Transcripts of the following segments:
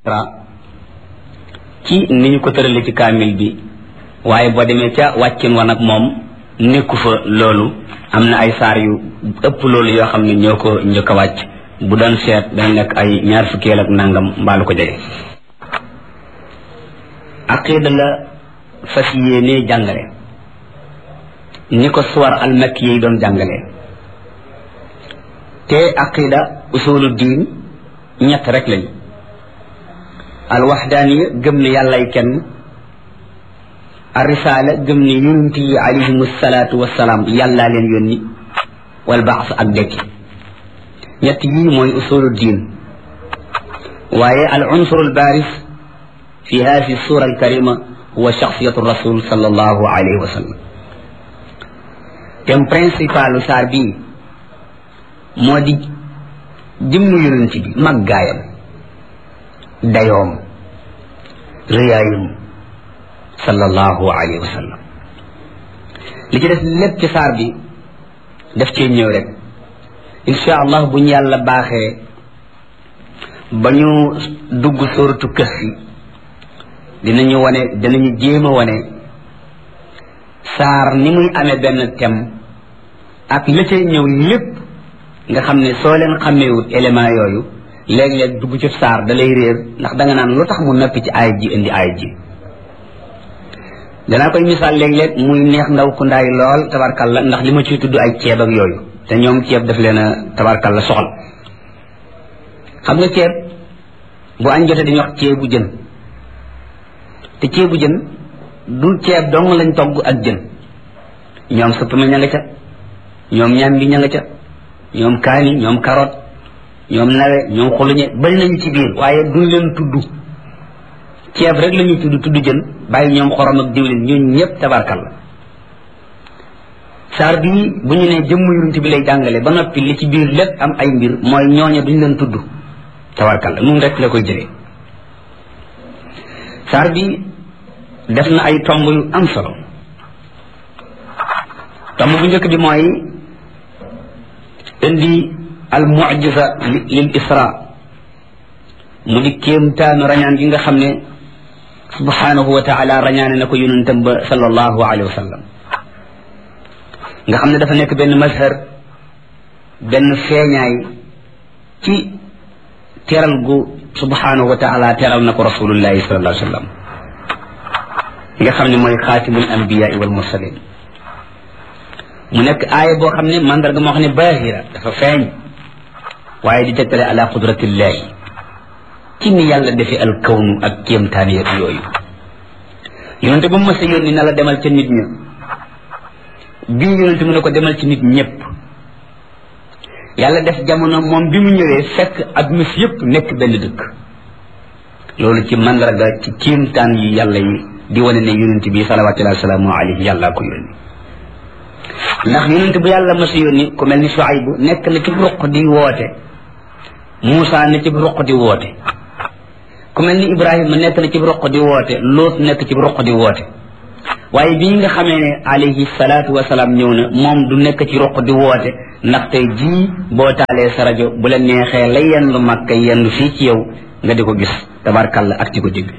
ci ni ñu ko tërale ci kaamil bi waaye boo demee ca wàccin wa nag moom nekku fa loolu am na ay saar yu ëpp loolu yoo xam ne ñoo ko njëkk a wàcc bu doon seet dana nekk ay ñaar fukkeel ak nangam mbaalu ko jege aqida la fas yéenee jàngale ni ko suwar almakki yi doon jàngale te aqida usulu diin ñett rek lañu alwaxdaaniya gëm ne yàllay kenn arrisaala gëm ne yonent yi alayhim salaatu wasalaam yàllaa leen yónni wal baas ak dekki ñett yii mooy usulu diin waaye al unsur al baaris fi hadi sura al karima huwa shaxsiyatu rasul sallallahu alayhi wa sallam thème principalu saar bii moo di jëmm yonent bi màggaayam dayoom rëyaayum sallallahu alayhi wa sallam li ci des lépp ci saar bi daf cee ñëw rek insha allah bu ñu yàlla baaxee ba ñu dugg sóoratu kahfi dinañu wane dinañu jéem a wane saar ni muy amee benn thème ak la cay ñëw lépp nga xam ne soo leen xàmmeewut élément yooyu léeg-léeg dugg ci saar da lay réer ndax da nga naan lu tax mu noppi ci aay ji indi aay ji danaa koy misaal léeg-léeg muy neex ndaw ku ndaay lool tabarkalla ndax li ma ciy tudd ay ceeb ak yooyu te ñoom ceeb daf leen a tabarkalla soxal xam nga ceeb bu añ jotee dañuy wax ceebu jën te ceebu jën du ceeb dong lañ togg ak jën ñoom suppame ña nga ca ñoom ñambi ña nga ca ñoom kaani ñoom carotte ñoom nawe ñoom xuluñe bari nañu ci biir waaye duñ leen tudd ceeb rek la ñuy tudd tudd jën bàyyi ñoom xorom ak diwlin ñun ñëpp tabarkal la saar bii bu ñu nee jëmm yonent bi lay jàngale ba noppi li ci biir lépp am ay mbir mooy ñooñe duñ leen tudd tabarkal la nun rek la koy jëlee saar bi def na ay tomb yu am solo tomb bu njëkk bi mooy indi al mucjisa lil isra mu di kéemtaanu rañaan gi nga xam ne subhanahu wa taala rañaane na ko yonentam ba sallallahu alayhi wa sallam nga xam ne dafa nekk benn mazhar benn feeñaay ci teral gu subhanahu wa taala teral na ko rasulullahi sallallahu alayhi wa sallam nga xam ne mooy xaatimul anbiyaai wal mursalin mu nekk aaya boo xam ne mandarga moo xam ne baahira dafa feeñ waaye di tegtale ala qudratillahi ci ni yàlla defee al kawnu ak kéemtaan yeeg yooyu yonente ba mu mës a yónni na la demal ca nit ña bii yonente mu ne ko demal ci nit ñëpp yàlla def jamono moom bi mu ñëwee fekk adduna si yëpp nekk benn dëkk loolu ci mandarga ci kéemtaan yi yàlla yi di wane ne yonente bi salawatullahi wasalaamu alayhi yàlla ko yónni ndax yonente bu yàlla mës a yónni ku mel ni Shuaybu nekk na ci ruq di woote Muusa ne ci ruq di woote ku mel ni Ibrahima nekk na ci ruq di woote Loot nekk ci ruq di woote waaye bii nga xamee ne alayhi salaatu wasalaam ñëw na moom du nekk ci ruq di woote ndax tey jii boo taalee sa rajo bu la neexee la yendu Makka yendu fii ci yow nga di ko gis tabarkalla ak ci ko dégg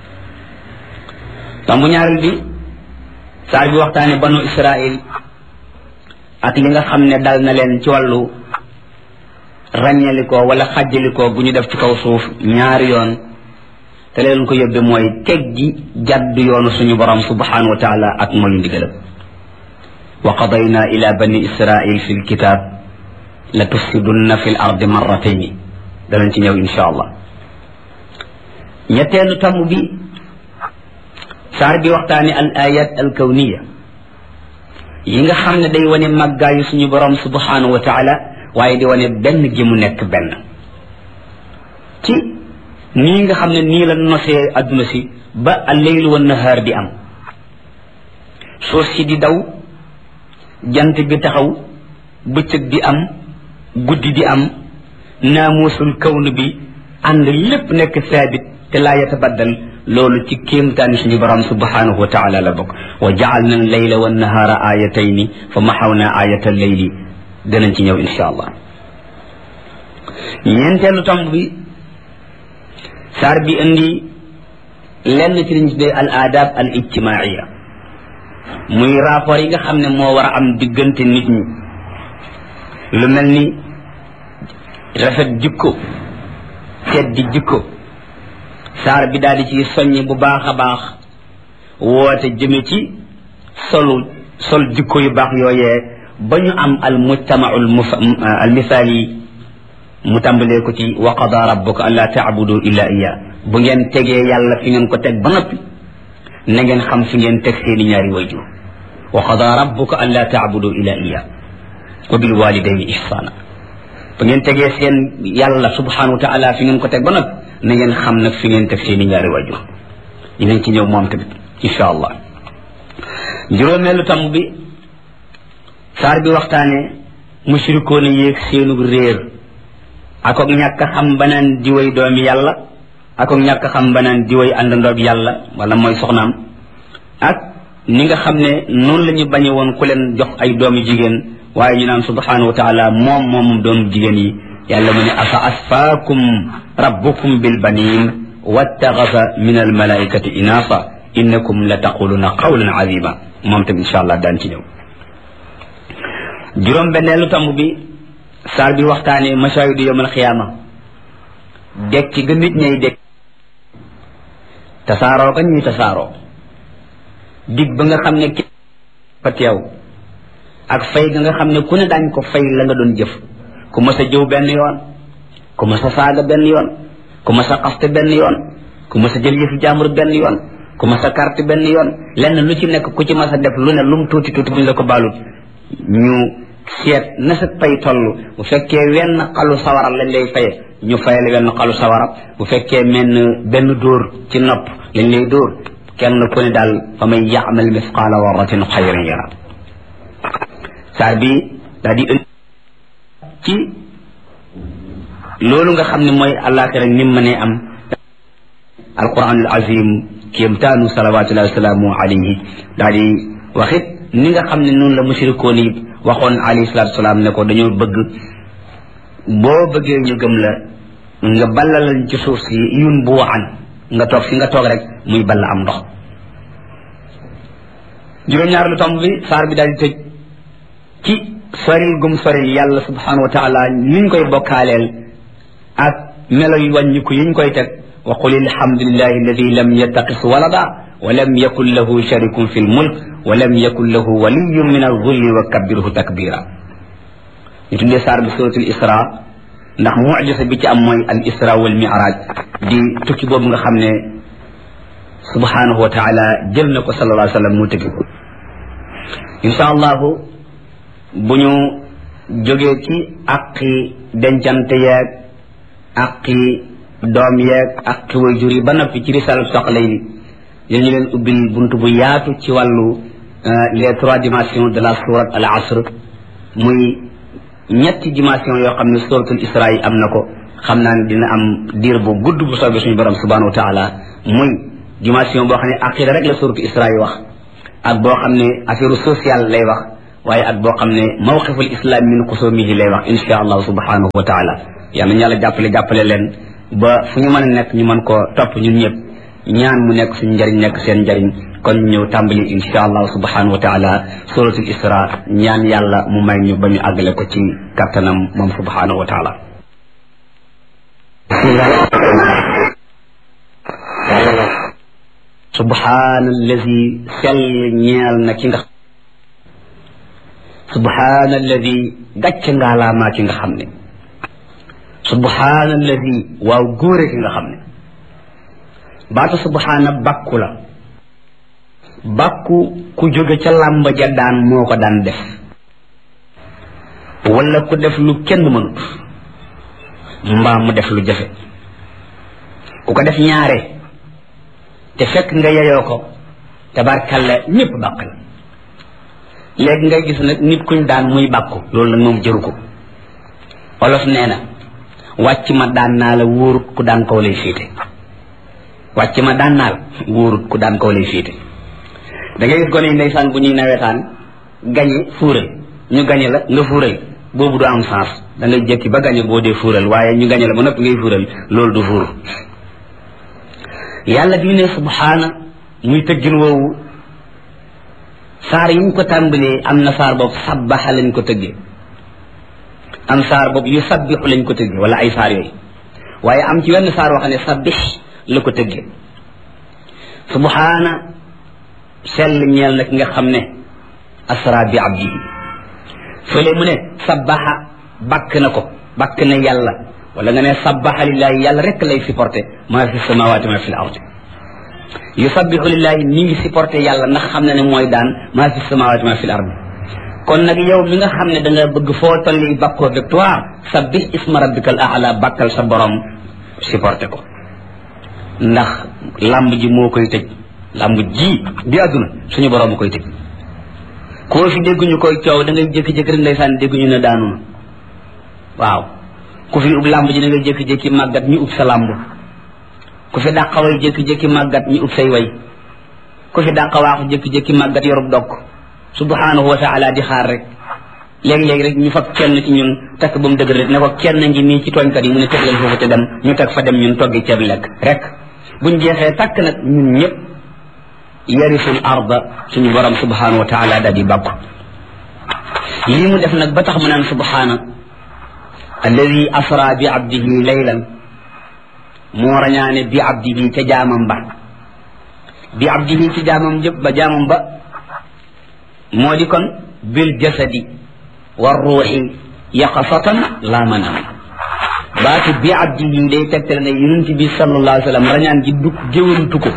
tombu ñaareel bi saar bi waxtaane banu Israil ak li nga xam ne dal na leen ci wàllu ràññalikoo wala xàjjalikoo bu ñu def ci kaw suuf ñaari yoon te leen ko yóbbe mooy teg gi jàdd yoonu suñu borom subhanahu wa taala ak mooy ndigalam wa qadayna ila bani israil fi lkitab la tufsidunna fi l ardi marratayni danañ ci ñëw insha allah ñetteelu tomb bi saar bi waxtaane al ayat al kawniya yi nga xam ne day wane màggaayu suñu borom subhanahu wa taala waaye di wane benn gi mu nekk benn ci nii nga xam ne nii la nosee adduna si ba alleylu wa nahaar di am suuf si di daw jant bi taxaw bëccëg di am guddi di am naamuusul kawn bi ànd lépp nekk saabit te laa yatabaddal loolu ci kéemtaani suñu borom subhanahu wa taala la bokk wa jaalna leyla wa nahaara ayatayni fa maxawna ayata leyli danañ ci ñëw insha allah ñeenteelu tomb bi saar bi indi lenn ci liñ tuddee al adab al ijtimaia muy rapport yi nga xam ne moo war a am diggante nit ñi lu mel ni rafet jikko teddi jikko saar bi daal di ci soññi bu baax a baax woote jëme ci solu sol jikko yu baax yooyee ba ñu am al mujtamau al misaali mu tàmbalee ko ci wa qada rabbuka an laa taabudu illa iya bu ngeen tegee yàlla fi ngeen ko teg ba noppi na ngeen xam fi ngeen teg seeni ñaari wayjur wa qada rabbuka an laa taabudu illa iya wa bil walidayni ihsana bu ngeen tegee seen yàlla subhanahu wa taala fi ngeen ko teg ba noppi na ngeen xam nag fi ngeen teg seeni ñaari wayjur dinañ ci ñëw moom tamit insha allah juróomeelu tam bi saar bi waxtaane mushrikoon yéeg seenu réer akook ñàkk xam banaan diway doomi yàlla akook ñàkk xam banaan diway àndandoob yàlla wala mooy soxnaam ak ni nga xam ne noonu la ñu bañe woon ku leen jox ay doomi jigéen waaye ñu naan subhanahu wa taala moom moomum doomu jigéen yi yàlla mu ne afa asfaakum rabbukum bil banin wattaxasa min al malaikati inaasa innakum la taquluna qawlan azima moom tam insha allah daan ci ñëw juróom benneelu tamb bi saar bi waxtaane mashahidu yawmal xiyaama dekki ga nit ñay dekk tasaaroo ka ñuy tasaaroo dig ba nga xam ne ki fa teew ak fay ga nga xam ne ku ne daañ ko fay la nga doon jëf ku mas a jëw benn yoon ku mas a saaga benn yoon ku mas a xaste benn yoon ku mas a jël yëfu jaambur benn yoon ku mas a carte benn yoon lenn lu ci nekk ku ci mas a def lu ne lum tuuti tuuti buñ la ko baalut ñu seet na sa pay toll bu fekkee wenn xalu sawara lañ lay faye ñu fayal wenn xalu sawara bu fekkee menn benn dóor ci nopp lañ lay dóor kenn ku ne daal fa may yaamal misqaala warratin xayran yara saar bi daal di ënd ci loolu nga xam ne mooy àllaaxira ni mu mënee am alquran al azim kéemtaanu salawatullahi wasalaamu alayhi daal di waxit ni nga xam ne noonu la mushrikoon yi waxoon alayhi salatu salaam ne ko dañoo bëgg boo bëggee ñu gëm la nga ballalal ci suuf si yun bu waxan nga toog fi nga toog rek muy balla am ndox juróom-ñaar lu tomb bi saar bi daal di tëj ci soril gum soril yàlla subhanahu wa taala niñ koy bokkaaleel ak melo yu wàññiku yiñ koy teg wa qul alhamdulillahi alladi lam yattaqis walada wa lam yakun lahu sharikun fi lmulk wa lam yakun lahu waliyun min alzulli wa kabbirhu takbira ñu tuddee saar bi suratul isra ndax mujisa bi ci am mooy al isra wal miraj di tukki boobu nga xam ne subhanahu wa taala jël na ko sallallahu alayhi wa sallam mu tëggi ko insha allahu bu ñu jógee ci aqi dencante yeeg aqi doom yeeg aqi wayjur yi ba noppi ci risalat soxla yi yéen ñu leen ubbil bunt bu yaatu ci wàllu les trois dimensions de la sourate al asr muy ñetti dimension yoo xam ne suratul isra yi am na ko xam naa ne dina am diir bu gudd bu soobee suñu borom subhanahu wa taala muy dimension boo xam ne aqida rek la suratul isra yi wax ak boo xam ne affaire sociale lay wax waaye ak boo xam ne mawqiful islam min xusumihi lay wax insha allahu subhanahu wa taala yàlla ñu yàlla jàppale jàppale leen ba fu ñu mën a nekk ñu mën koo topp ñun ñëpp ñaan mu nekk suñu njariñ nekk seen njariñ kon ñëw tàmbali insha allahu subhanahu wa taala suratul isra ñaan yàlla mu may ñu ba ñu àggale ko ci kattanam moom subhanahu wa taala subhana allazi sell ñeel na ki nga subhana alladi gàcc ngaalaamaa ki nga xam ne subhana alladi waaw góore ki nga xam ne baatu subhana bàkku la bàkku ku jóge ca làmb ja daan moo ko daan def wala ku def lu kenn mënut mbaa mu def lu jafe ku ko def ñaare te fekk nga yeyoo ko tabarkalla ñépp bàkk la léegi ngay gis nag nit kuñ daan muy bàkku loolu nag moom jëru ko olof nee na wàcc ma daan naa la wóorut ku daan kaw lay féete wàcc ma daan naa la wóorut ku daan kaw lay féete da ngay gis gone yi ndeysaan bu ñuy nawetaan gañe fuural ñu gañe la nga fuural boobu du am sens da ngay jekki ba gañe boo dee fuural waaye ñu gañe la ba noppi ngay fuural loolu du fuur yàlla bi ne subhaana muy tëggin woowu saar yi ñu ko tàmbalee am na saar boobu sabbaxa lañ ko tëggee am saar boobu yu sabbixu lañ ko tëggee wala ay saar yooyu waaye am ci wenn saar wax ne sabbix la ko tëggee subhaana sell ñeel nag nga xam ne asra bi abdihi fële mu ne sabbaxa bakk na ko bakk na yàlla wala nga ne sabbaxa lillahi yàlla rek lay supporté maa fi samawaati ma fi l ardi yusabbihu lillahi mi ngi supporté yàlla ndax xam na ne mooy daan maa fi samawaati ma fi l ardi kon nag yow mi nga xam ne da nga bëgg foo tolli bakkoo victoire sabbih isma rabbikal aala bakkal sa borom supporté ko ndax lamb ji moo koy tëj lamb ji bi àdduna suñu borom koy tëj koo fi dégguñu koy coow da ngay jékki-jékki rek ndeysaan dégguñu ne daanu na waaw ku fi ub lamb ji da ngay jékki-jékki màggat ñu ub sa lamb ku fi dàqa way jékki-jékki màggat ñu ub say way ku fi dàqa waaxu jékki-jékki màggat yorub dokk subhanahu wa taala di xaar rek léegi-léegi rek ñu fab kenn ci ñun takk ba mu dëgër rek ne ko kenn ngi nii ci tooñkat yi mu ne teg leen foofu te dem ñu teg fa dem ñun toggi ceeb lekk rek buñ jeexee takk nag ñun ñëpp yarisul arda suñu borom subhanahu wa taala daal di bàkku lii mu def nag ba tax mu naan subhana alladi asra bi abdihi laylan moo rañaane bi abdihi ca jaamam ba bi abdihi ci jaamam jëpp ba jaamam ba moo di kon bil jasadi wa ruuxi yaqasatan laa manam baatu bi abdihi day tegtale ne yonent bi sallallahu alayhi wa sallam rañaan gi dugg géwantu ko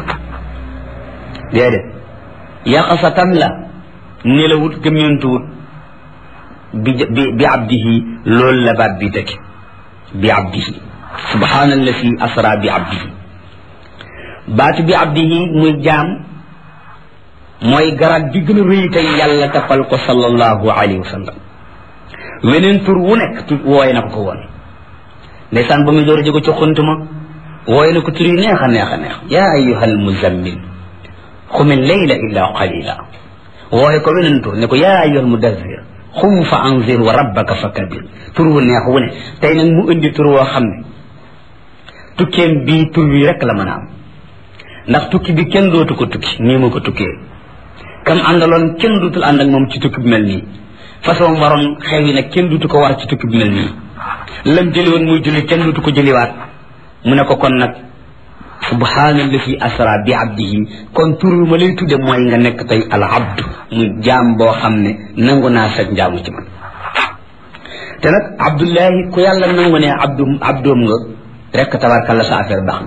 déedéet yaqasatan la nelawut gëmmentuwut bi bi bi abdihi loolu la baat bi tekki bi abdihi subhaanallazi asra bi abdihi baatu bi abdihi muy jaam mooy garaat bi gën a rëy tey yàlla tappal ko sallallahu alayhi wa sallam weneen tur wu nekk tu wooye na ko ko woon ndeysaan ba muy door a jóge ci xuntuma wooye na ko tur yi neex a neex a neex yaa ayuha almuzammil xumil layla illa qalila wooye ko weneen tur ne ko yaa ayuha almudazzir xum fa anzir wa rabbaka fa kabir tur wu neex wu ne tey nag mu indi tur woo xam ne tukkeem bii tur wi rek la mën a am ndax tukki bi kenn dootu ko tukki nii mu ko tukkee kam àndaloon kenn dootul ànd ak moom ci tukki bi mel nii façon waroon xew yi nag kenn dootu ko war ci tukki bi mel nii lam jëli woon muy julli kenn dootu ko jëliwaat mu ne ko kon nag subhaanallazi asra bi abdihi kon tur wi ma lay tudde mooy nga nekk tey al abdu muy jaam boo xam ne nangu naa sag njaamu ci man te nag abdullahi ku yàlla nangu ne abdu abdoom nga rek tabarkalla sa affaire baax na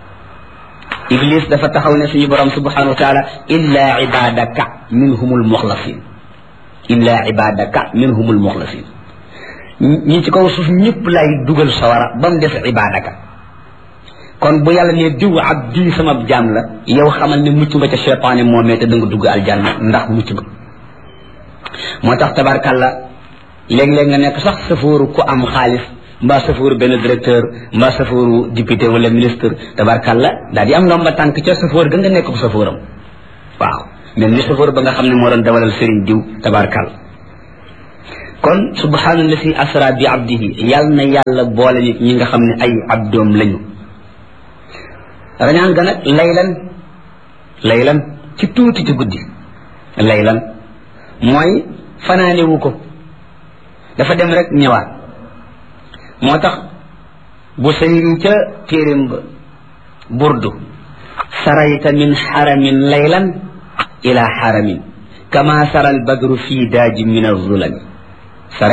iblis dafa taxaw ne suñu borom subhanahu wa taala illa ibadaka minhumul muxlasin illa ibadaka minhumul muxlasin ñi ci kaw suuf ñëpp lay dugal sawara ba mu def ibadaka kon bu yàlla ne diw abdi sama jaam la yow xamal ne mucc nga ca cheytaane moomee te da nga dugg aljanna ndax mucc nga moo tax tabarkalla léeg-léeg nga nekk sax safóoru ku am xaalis mbaa safóoru benn directeur mbaa safóoru député wala ministre tabarkalla daal di am ndomba tànk ca safóor ga nga nekk ko safóoram waaw mel ni safóor ba nga xam ne moo doon dawalal sëriñ diw tabarkalla kon subhaanallazi asra bi abdihi yàll na yàlla boole nit ñi nga xam ne ay abdoom lañu rañaan ga nag laylan laylan ci tuuti ci guddi laylan mooy fanaanewu ko dafa dem rek ñëwaat moo tax bu sayri ca téeréem ba burdu sarayta min xaramin laylan ila xaramin kama sara albadru fi daaji min alzulami